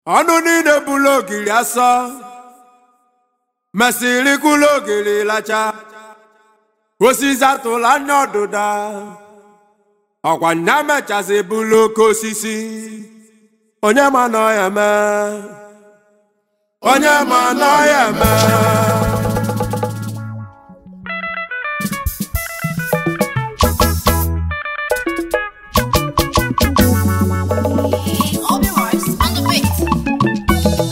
ọnụ niile bụlụ ogiri asọ mesịrị kwụlụ ogiri lacha osisi atụla anya ọdụda ọkwa nya mechasị bụlụ oke osisi onye ma nọ ya mee onye ma nọ ya mee Obi Rice on the beat.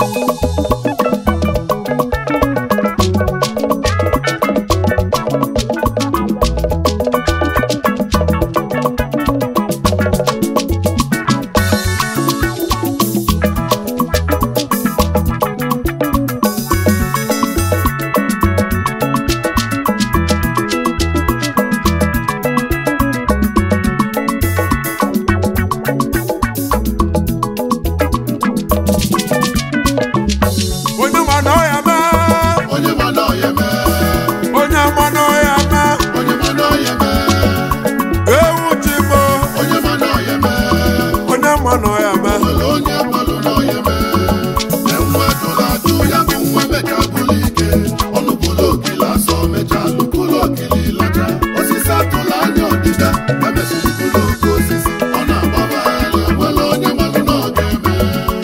onye ma nọ ya mee onye ma nọ ya eme onye ma nọ ya mee onye ma nọ ya eme ewu ji mo onye ma nọ ya eme onye ma nọ ya mee nwere onye gbalụ nọ ya eme na nwa jụrụ ajụ ya bụ nwa mecha bụrụ ike ọnụ bụrụ okili asọ mecha lụbụrụ okili lacha osisi atụla anya ọdịda emesịrị bụrụ oke osisi ọ na-agbagharị nwere onye malụ nọ ga-eme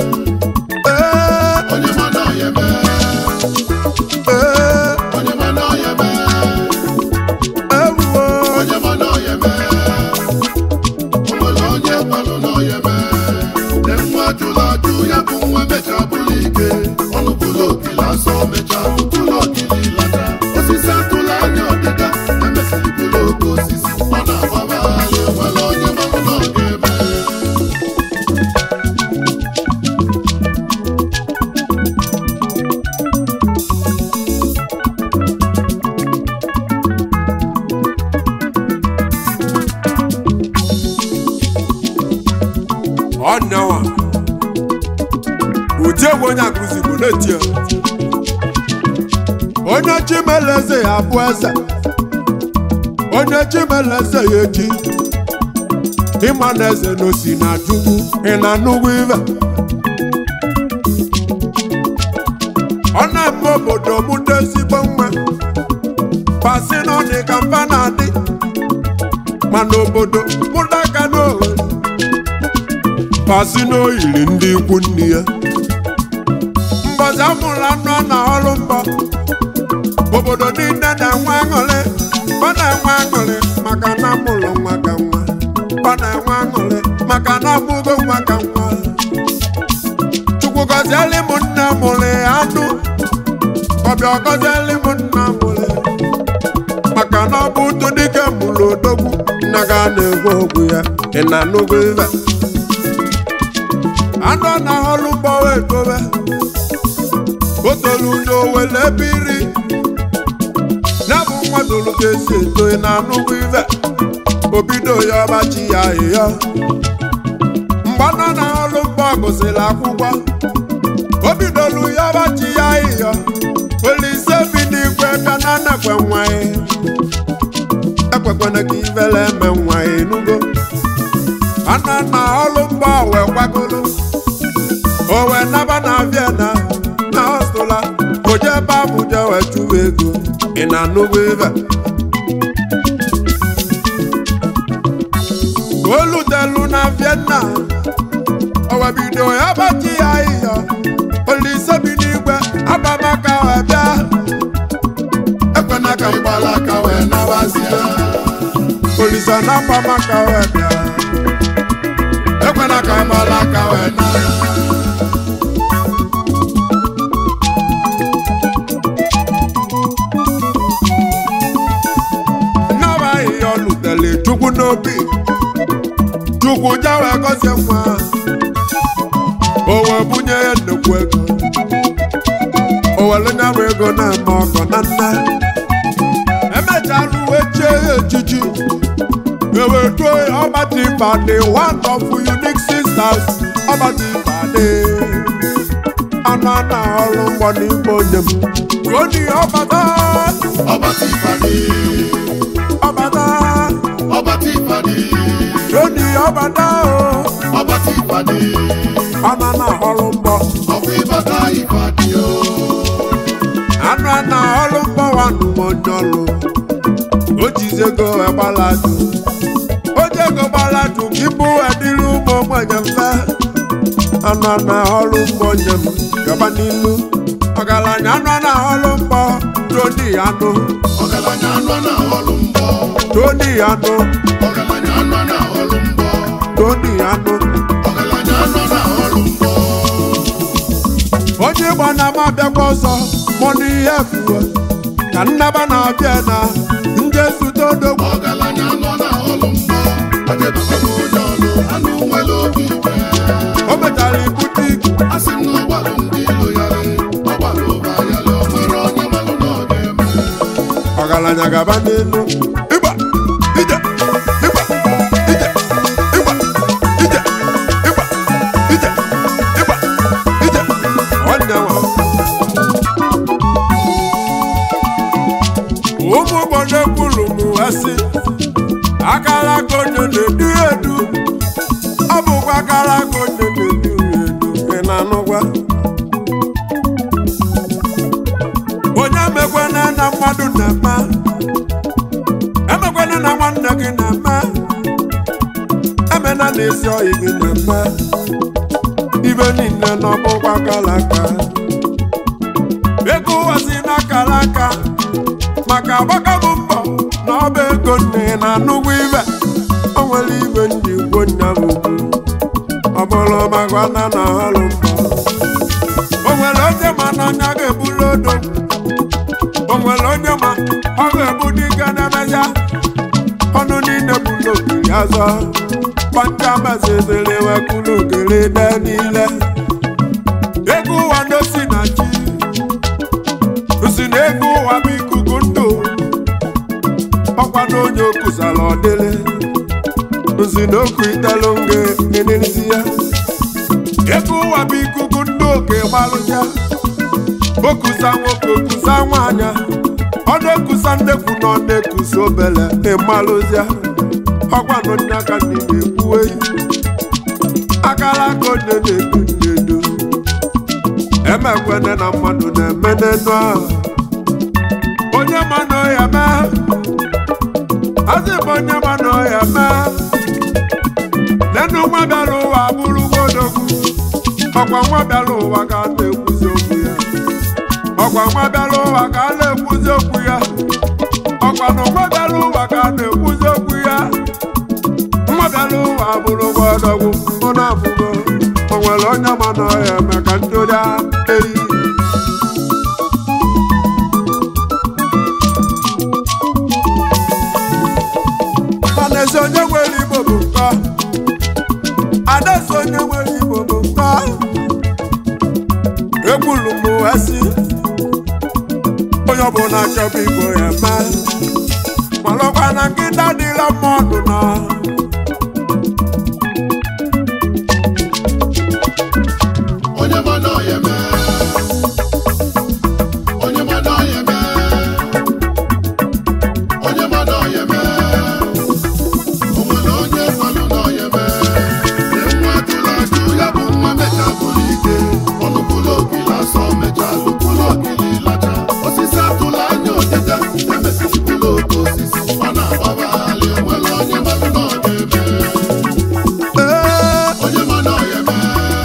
ee onye ma nọ ya eme ee onye ma nọ ya eme ewu onye ma nọ ya eme o nwere onye gbalụ nọ ya eme na nwa jụrụ ajụ ya bụ nwa mecha bụrụ ike ọnụ bụrụ okili asọ mecha bụrụ okili lata osisi atụla anya ọdịda emesịrị bụrụ oke osisi ọ na-agbagharị nwere onye malụ nọ ga-eme ọnyawa ụdị egwu onye akụzi bụ na-eti ya. onye chimeleze ya bụ eze onye chimeleze ya eji ịma na eze n'osi na chukwu ị na nnukwu ive ọ na-eme obodo mụ dị ezigbo mma pasi na ọ dị ka mfa na-adị mana obodo mụda aka n'ohere pasi n'oyiri ndị ikwu nne ya mbọzi amụrụ anụ a na ọrụ mbọ obodo niile na-enwe aṅụrị ọ na-enwe aṅụrị maka na amụrụ nwa ka nwa ọ na-enwe aṅụrị maka na amụgo nwa ka nwa chukwu gọzieli m nne mụrụ ya anụ ọbịa gọzieli m nna mụrụ ya maka na ọ bụ ụtụ dike mụrụ odogwu nna ga na-egwe okwu ya ị na-anụgo ive anụ na ọlụ mgbawa edobe o tolu n'owele ebe iri ya bụ nwa tolu ka esi eto ị na-anụgo ive obido ya ọbachi ya ịyọ mgbanọ na ọlụ mgba gụsịrị akwụkwọ o bidolu ya ọbachi ya ịyọ olise bi n'igwe bịa na nekwe nwa ya ekwekwana ka ivele eme nwa ya enugo ana na ọlụ mgba wee kwagolo o wee naba na Vienna na hostụla oje ebe Abuja wee chụwa ego ị na-anụgo ive o lutelu na Vienna o wee bido ya bachi ya ịyọ olise bi n'igwe abamaka wee bịa ekwena ka ịgbala aka wee nabazie olise na abamaka wee bịa ekwena ka ịgbala aka wee na nnaba ahịhịa ọ lụtere chukwu n'obi chukwu ja wee gọzie nwa o wee bunye ya nnukwu ego o were nyabụ ego na-eme ọgọ na nna emechalụ wee chie ya echichi ewetuo ọbati bade one of unique sisters ọbati bade anụ a na-ọrụ mgbọ n'ime onye m ruo n'ihe ọbata ọbata ịbadị ọbata ọbata ịbadị ruo n'ihe ọbata o ọbata ịbadị ana na ọrụ mbọ onye ọlụ o jizi ego wee gbaladu o ji ego gbaladu ka ịbụ edịrị ụmụ ogbenye mfe anọ na ọrụ mgbọ nye m gaba n'ilu ọgaranya anọ na ọrụ mgbọ toni anụ ọgaranya anọ na ọrụ mbọ toni anụ ọgaranya anọ na ọrụ mbọ toni anụ ọgaranya anọ na ọrụ mbọ onye ịgba na ama abịakwa ọzọ mụ n'ihe efuwe ka nnaba na-abịa na ndị zute odogwu ọgaranya anọ na ọrụ mbọ adịbaba m onye ọrụ anụ nwere obi ike o mechara ibute ike asị m na ọgbalụ ndị ilo yarị ọgbalụ ụba yarị o nwere onye malụ na ọ ga-eme ọgaranya gaba n'elu ịgba ije ịgba ije ịgba ije ịgba ije ịgba ije nwanne nwa ụmụ obodo kwuru m wesị akara aka onye na-edu edu ọ bụkwa akara aka onye na-edu edu ị na-anụgwa onye emekwana na mmadụ na-eme emekwana na nwanne gị na-eme emena na ezi oyi gị na-eme ibe niile n'ọbụkwa kala aka ego ụwa si n'akara aka maka agbaka bụ mbọ na ọba ego nne na nnukwu ibe o nwere ibe ndị gwo nya bụ ọ bụrụ maka na na ọrụ mbọ o nwere onye ma na anya ga-ebulu odo o nwere onye ma ọ ga-ebu dike na-emesịa ọnụ niile bụ n'okiri azọ kpanja meziziri wekulu ogere de niile ego ụwa n'osi na chi si na ego ụwa bụ ikuku ndụ ọkwa na onye okuzara ọdịlị nsi na oku itelu nge enelisi ya ego ụwa bụ ikuku ndụ oke gbalụja okusa nwoke okusa nwaanyị ọ na-ekusa nnekwu na ọ na-ekusa obele ịmalụzia ọgwanụ ndị aka ndị na-ekwuwe akara aka onye na-edu na-edu emekwene na mmadụ na-eme n'enu ahụ onye ma na ọya mee azị bụ onye ma na ọya mee n'enu nwa bịara ụwa bụrụgwo odogwu ọkwa nwa bịara ụwa ka a na-ekwuzi okwu ya ọkwa nwa bịara ụwa ka a na-ekwuzi okwu ya ọkwa na nwa bịara ụwa ka a na-ekwuzi okwu ya nwa bịara ụwa bụrụ nwa ọdọgwu ọ na-abụgo o nwere onye ma na ọya eme ka ndori eyi mana ezi onye nwere igbo bụ nkọ adaezi onye nwere igbo bụ nkọ egburu m esi onye ọbụla chọba igbo ya eme malụkwa na nkịta dịla mmadụ na onye ma na ọ ya eme onye ma na ọ ya eme onye ma na ọ ya eme o nwere onye malụ na ọ ya eme nye nwa jụrụ ajụ ya bụ nwa mecha bụrụ ike ọnụ bụrụ okili asọ mecha lụpụrụ okili lacha osisi atụla anya odida emesịrị bụrụ oke osisi ọ na-agbagharị o nwere onye malụ na ọ ga-eme ee onye ma na ọ ya eme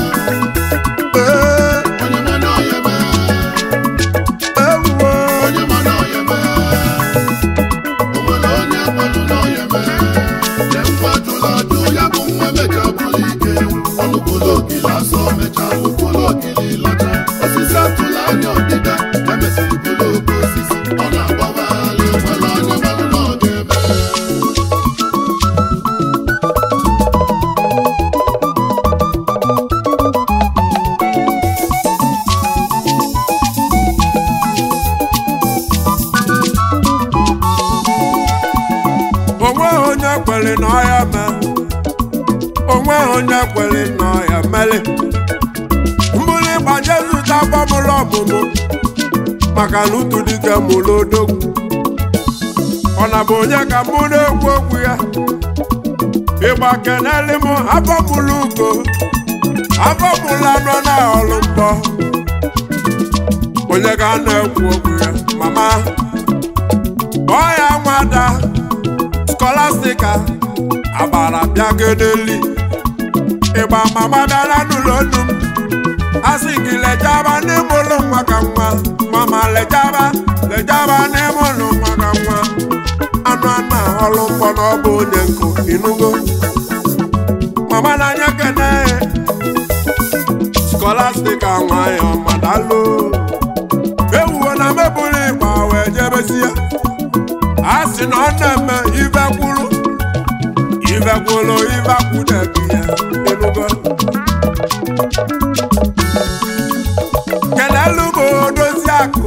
ee onye ma na ọ ya eme ewuwo onye ma na ọya eme o nwere onye kwanụ na ọya eme nye nwa jụrụ ajụ ya bụ nwa mecha bụrụ ike ọnụ bụrụ okili asọ mecha lụpụrụ okili lacha osisi atụla anya ọdịda emesịrị bụrụ oke osisi ọ na-agbagharị o nwere onye malụ na ọ ga-eme onweghị onye kwere na ọya mee onweghị onye kwere na ọya mere mbụrụ ịgbaje zụta gbamụrụ ọmụmụ maka na utu dike mụrụ odogwu ọ na bụ onye ka mụ na-ekwu okwu ya ịgba keneli m afọ mụrụ ugo afọ mụrụ anọ na ọrụ mbọ onye ka a na-ekwu okwu ya mama kpọọ ya nwada skolastika agbara bịagedeli ịgba mama bịara n'ụlọ nnu m asị gị lejaba n'ime ụlọ nwa ka nwa mama lejaba lejaba n'ime ụlọ nwa ka nwa anụ anụ ọlụ mkpọ na ọ bụ onye nkụ inugo mama n'anya kene skolastika nwayọ madalo ewuwo na mebụrụ ịgba wee jebesi ya a sị na ọ na-eme ive kwuru ive kwuru ive kwudebi ya inugo kelelu bụ odozi akụ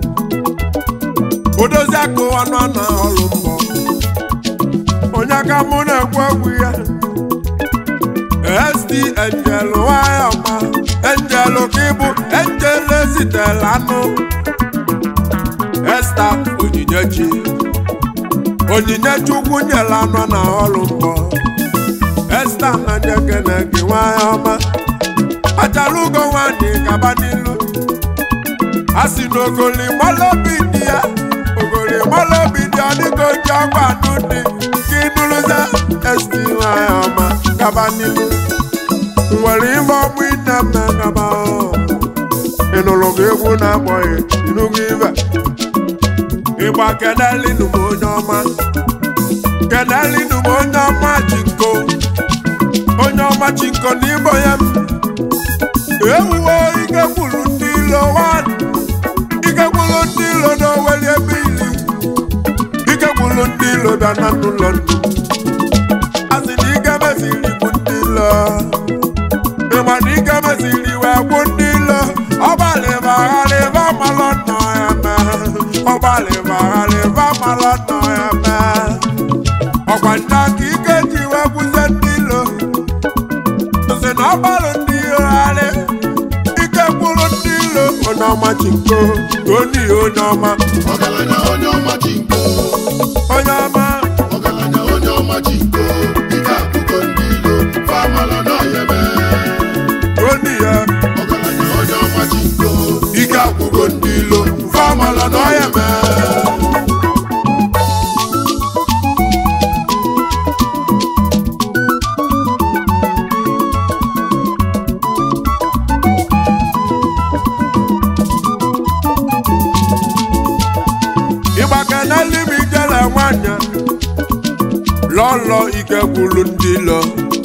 odozi akụ ọnụ na ọlụ mbọ onye ka mụ na-ekwu egwu ya st angel nwayọ ma angel ka ịbụ angel ezitela anụ esta onyinyechi onyinye chukwu nyela anụ na ọlụ mbọ esta na nyekene gị nwayọ ma achala ugo nwanyị gaba n'ilu a sị na ogoli malobi dị ya ogoli malobi dị ya dịka oji ọgwa anụ dị ka ịnụrụza esti nwanyị ọma gaba n'ilu nwere ife ọmụ ine mme gaba ịnụrụ gị egwu na-akpọghị ịnụgo ibe ịgba kenelinu m onye ọma kenelinu m onye ọma chinko onye ọma chinko n'ịbọ ya m ewuwo ike gwuru ndị ilo wan ike gwuru ndị ilo n'oweli ebe ili ike gwuru ndị ilo bịa na n'ụlọ nnu a sị na ike meziri bụ ndị ilo ịma na ike meziri wee gwụ ndị ilo ọgbalịba agharịba malọ nọ ya mee ọgbalịba agharịba malọ nọ ya mee ọkwa nne aka ike ji wee gwụzie ndị ilo sị na ọgbalụ ndị ilo gharị ike gwụrụ ndị ilo onye ọma chinko onye onye ọma ọgaranya onye ọma ji nko onye ọma ọgaranya onye ọma ji nko ike akụkọ ndị ilo famala n'ọyebe onye ya ọgaranya onye ọma ji nko ike akwụgo ndị ilo famala n'ọya mee ịgbake n'eluigwe ijele nwanyị lọlọ ike gwuru ndị ilo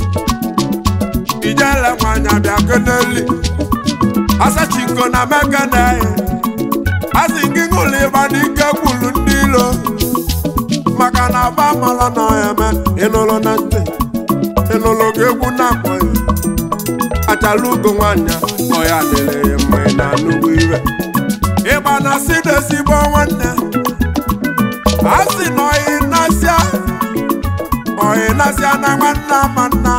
ijele nwanyị bịa keneli asachiko na mekene asị gị ṅụlụ ịba n'ike gwuru ndị ilo maka na aba mara na ya eme ịnụrụ na ntị ịnụrụ gị egwu na-akpọ ya achala ugo nwanyị ọya dịrị ya mma ị na-anụgwu ire ịgba na si n'ezigbo nwanne a sị na ọyị nasịa ọyị nasịa na nwanne ama nna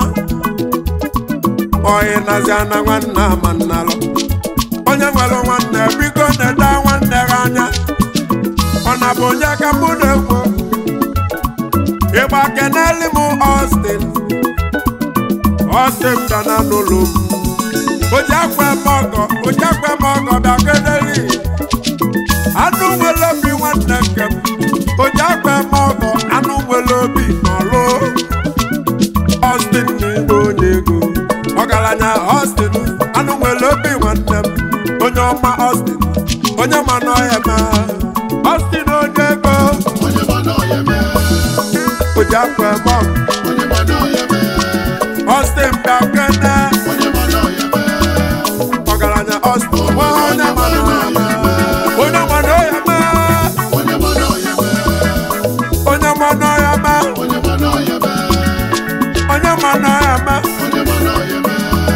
ọyị nasịa na nwanne ama nna lọ onye nwere nwanne biko na-ede nwanne gị anya ọ na bụ onye ka mụ na-ekwu ịgba keneli m Austin Austin dana n'ụlọ m oji akwa eme ọgọ oji akwa eme ọgọ bịa keneli anụ nwere obi nwanne nke m oji akwa eme ọgọ anụ nwere obi n'ọlụ Austin n'igbo onye ego ọgaranya Austin anụ nwere obi nwanne m onye ọma Austin onye ma n'ọhịa ma Austin onye ego onye ma n'ọyebe oji akwa eme ọgọ onye ma n'ọyebe Austin bịa kene onye ma n'ọyebe ọgaranya Austin nwa onye ma n'ọhịa ma onye ma n'ọhịa ma onye ma n'ọyebe onye ma n'ọhịa ma onye ma n'ọyebe onye ma n'ọhịa ma onye ma n'ọyebe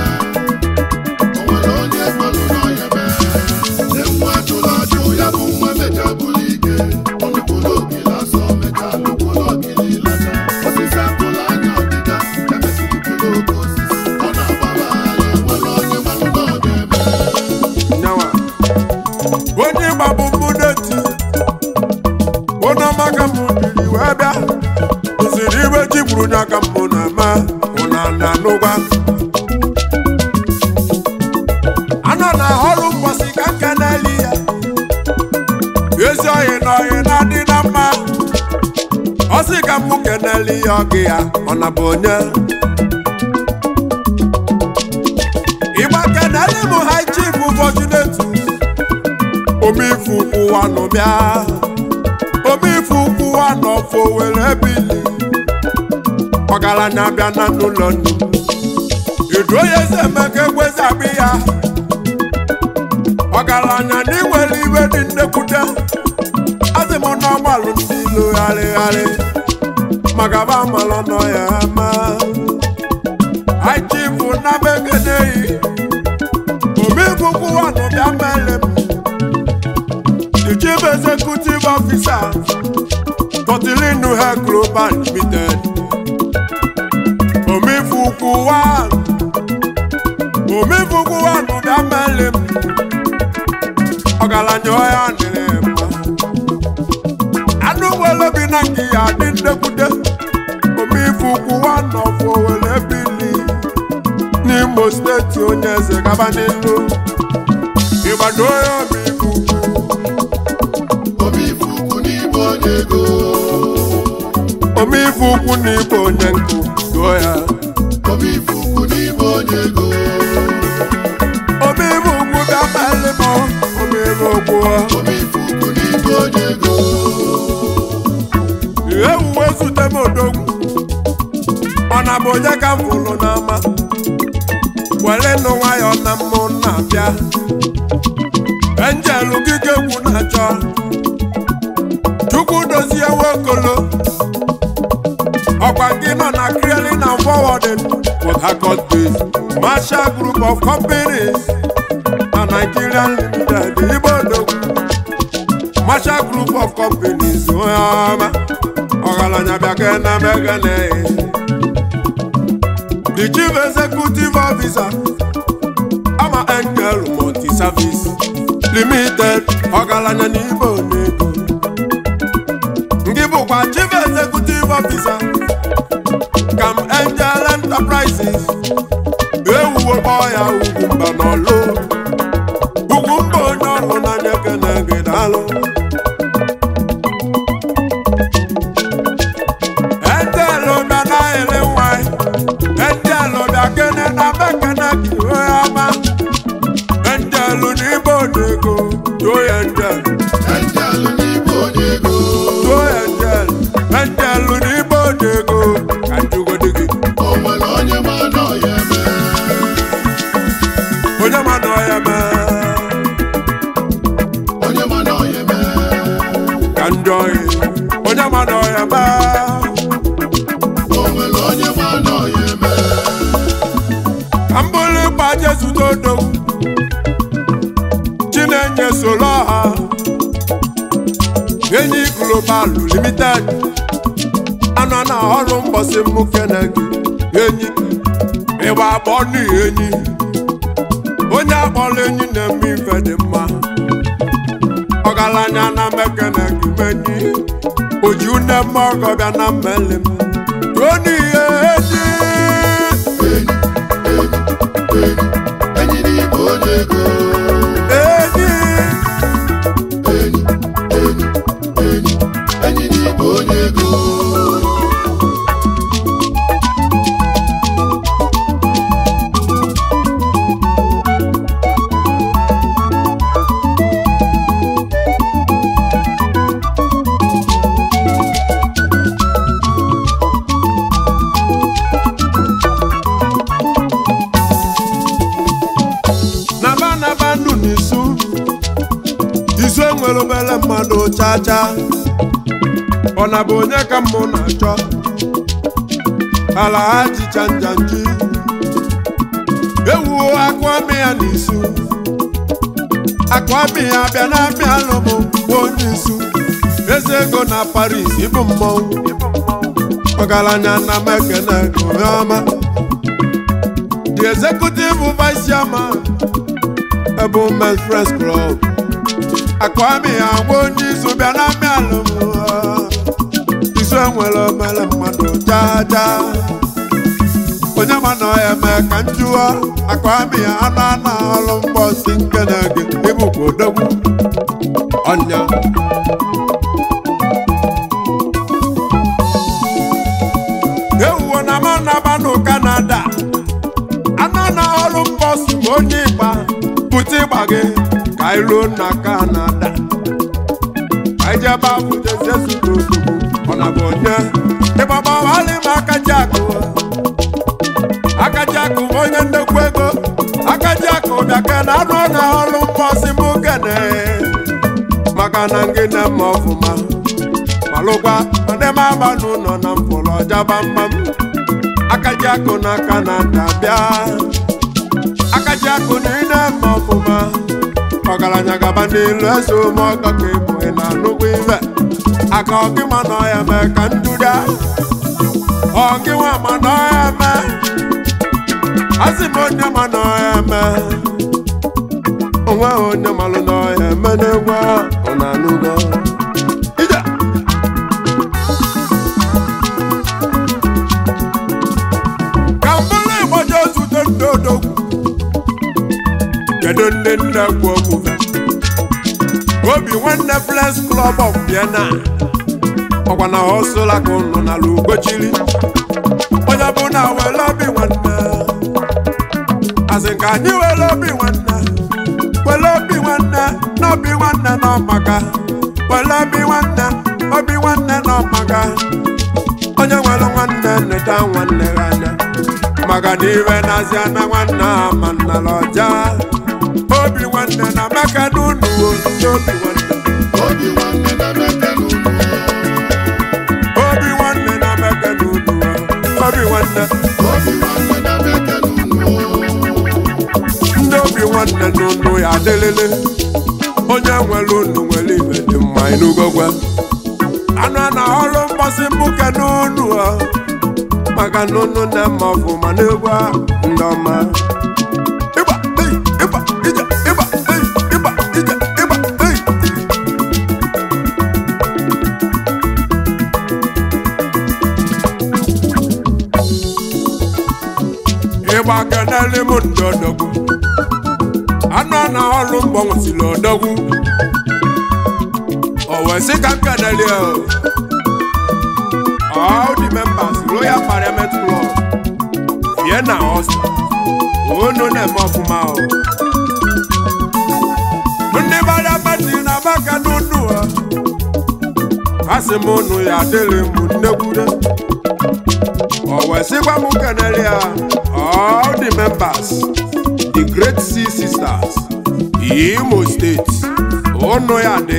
o nwere onye kpọrọ n'ọyebe nne nwa jụrụ ajụ ya bụ nwa mecha bụrụ ike ọnụkwụrụ ogiri asọ mecha lụkwụrụ ogiri lata osisi akụrụ anya ọdịda emesịrị kiri oke osisi ọ na-agbara ala nwere onye malụ na ọ ga-eme nya ka mụ kenele ihe ọgụ ya ọ na bụ onye ịgba kenele mụ ha chief fortunate omifu ụwa nọ bịa omifu ụwa nọ fo were bili ọgaranya bịa na n'ụlọ nnu edu onye eze emeka ekwezi abịa ya ọgaranya na iwere iwe dị nnekwute azị m n'ọgbalụ ndị ilo gharịgharị maka ba malụ nọ ya ama aichifu na begeneyi omegwugwu wanụ bịa mele m the chief executive officer Totilinu Hair Global Limited omefukwu wa omefukwu wanụ bịa mele m ọgaranya ọya dịrị mma anụ nwere bi na nke ya dị nnekwute omeife ukwu nwanne ọfọ were bili n'imo steeti onye eze gaba n'ilu ịgbado onye omeife ukwu obi ifuku n'igbo onye ego omeife ukwu na ibe onye nkụ duo ya obi ifuku n'igbo onye ego omeife ukwu bịa meli m omeife ukwu obi ifuku n'igbo onye ego ewuwe zute m odogwu ọ na bụ onye ka m fụrụ n'ama were nụ nwayọ na mmụ na-abịa enjelu gịga egwu na-achọ chukwu dozie nwokolo ọkwa gị nọ na clearing and forwarding Port Harcourt based Marshall Group of Companies na Nigerian Limited Igbo odogwu Marshall Group of Companies onye ọma ọgaranya bịa ka na megene the chief executive officer ama angel multi service limited ọgaranya na ibe onego ndị bụkwa chief executive officer kam angel enterprises ewuwo kpọọ ya ugwu mba n'ọlụ ugwu mba onye ọlụ n'anya ekene gị daalụ Ẹ̀ńtẹ̀lù bẹ náà ilé wáyé. Ẹ̀ńtẹ̀lù bẹ kéne náà bẹ kéne kì í wé ọmọ. Ẹ̀ńtẹ̀lù ní bòdìgò tó yẹ ẹ̀ńtẹ̀lù. ẹjẹlụ n'igbo onye ego Tó yẹ ẹ̀ńtẹ̀lù. Ẹ̀ńtẹ̀lù ní bòdìgò kàdúgòdìgì. o nwere onye ma nọ ya eme Onye ma nọ ya mẹ́. onye ma nọ ya eme Kà ń jọ yìí. Onye ma nọ ya mẹ́. o nwere onye ma nọ ya eme Ka m bụrụ ịkpa Jesu dodo. Chinenye soro ha. Enyi Global Limited. Anọ na ọrụ mbọsị mụ kene gị. Enyi. Ịgba akpọ n'ihi enyi. Onye akpọrọ enyi na-eme ife dị mma. Ọgaranya na mekene gị menyi. Oji une mma ọgọ bịa na mmeli m. Tuo n'ihe enyi. enyi enyi enyi n'igbo onye ego Enyi. enyi enyi enyi enyi n'igbo onye ego naba naba ndụ n'isu isu enwere obere mmadụ chacha ọ na bụ onye ka mmụ na-achọ ala ha jicha njanji ewuo akụamị ya n'isu akụamị ya bịa na amị alụmụ bụ onye isu eze ego na paris ịbụ mmọnwụ ọgaranya na mekene onye ọma the executive vice chairman ebe Men's Friends Club akwami ya nwa onye izu bịa na amị alụmụ izu enwere omere mmadụ jaja onye ma na ya eme ka njụọ akwami ya anụ anụ ọrụ mbọsi nkene gị ịbụkwa odogwu ọnya onye ịgba bute ịgba gị ka anyị ruo na kanada ka anyị jebe abụjezie zụta ozugbo ọ na bụ onye ịgbagbawarị m akaji akụ akaji akụ bụ onye nnekwu ego akaji akụ bịa ke na anụ na ọrụ mposi m kene maka na ngị na mma ọfụma malụkwa ndị m aba n'ụlọ na mfụlụ ọjaba mma m akaji akụ n'aka na dabịa akaji akụ na ị na-eme ọfụma ọgaranya gaba n'ilu eze ome ọkọ ka ịbụ ị na-anụkwa ibe aka ọgịma na ọya mee ka nduda ọgịnwa ma na ọya mee asị m onye ma na ọya mee onwe onye malụ na ọya eme n'egwu a, ọ na-anụgo ije ka mbụlụ igbo jee zute ndị odogwu kedu ndị nne kwu okwu obi nwanne flex club of vienna ọkwa na hosụla ka ụnụ n'ala ugochiri onye bụ na were obi nwanne asị ka anyị were obi nwanne were obi nwanne na obi nwanne na ọmaka were obi nwanne obi nwanne na ọmaka onye nwere nwanne nneta nwanne ya anya maka na iwe na-azị na nwanne ha ma nnala ọja obi nwanne na maka n'unu ndị obi nwanne obi nwanne na meke n'ụlọ obi nwanne na maka n'unu obi nwanne obi nwanne na meke n'ụlọ ndị obi nwanne n'unu ya adịlịlị onye nwere unu nwere ibe dị mma ịnugogwe anụ na ọrụ mgbasị mbuke n'unu ọ maka na unu na-eme ọfụma n'egwu a, ndị ọma ịgba ei ịgba ije ịgba ei ịgba ije ịgba ei ịgba keneli m ndị odogwu anụ na ọrụ mgbọ nwesịrị odogwu o wee sị ka m keneli ya o. all the members royal parliament club vienna austria unu na-eme ọfụma o ndị gbara pati na maka n'unu ha asị m unu ya adịrị m nnekwude o wee sịkwa m keneli ya all the members the great sea sisters imo state unu ya dị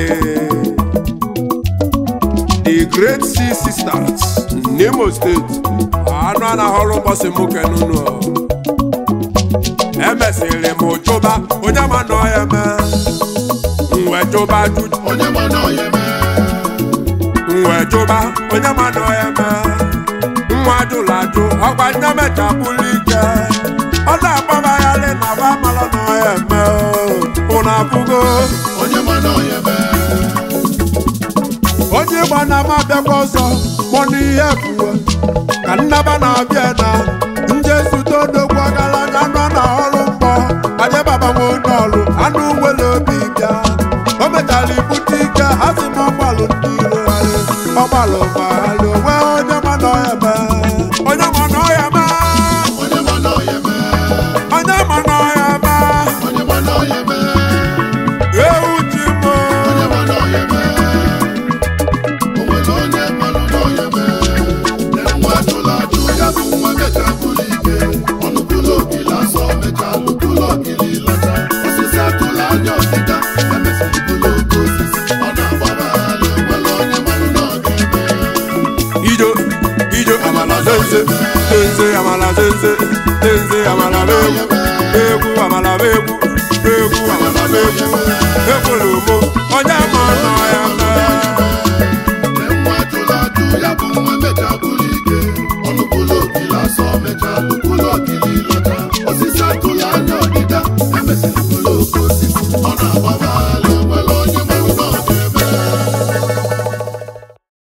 the great sea sisters n'imo steeti anụ a na-ahọrọ ụbọchị nwoke n'ụlọ emesịrị m chụba onye ma na ọya mee nwe chụba ajụjụ onye ma na ọya eme nwe chụba onye ma na ọya mee nwa ajụrụ ajụ ọkwa nne mechapụrụ ike ọ na-agbagharị na ba mara na ọya eme ụnụ afụgo onye ma na ọya eme onye ịgba na m abịakwa ọzọ mụ n'ihe fuwe ka nnaba na-abịa na nje zute odogwu ọgaranya nọ na ọrụ mgbọ ajebaba nwe onye ọrụ anụ nwere obi bịa o mechara ibute ike ha si m ọgbalụ ndị iro gharị ọgbalụ gbagharị onwe onye ma na ọya eme onye ma na ọya eme onye ma na ọya eme onye ma na ọya eme onye ma na ọya eme ewu ji m onye ma na ọya eme o nwere onye mmanụ na ọya eme na nwa ajụla ajụ ya bụ nwa mecha bụrụ ike ọnụ bụlụ okili asọ mecha lụbụlụ okili lacha osisi atụla anya ọdịda emesịrị bụlụ oke osisi ọ na-agbagharị nwere onye mmanụ na ọ ga-eme ijo ijo amala zenze zenze amala zenze zenze amala begwu egwu amala begwu egwu amala begwu ekwuru m onye ma nọ ya na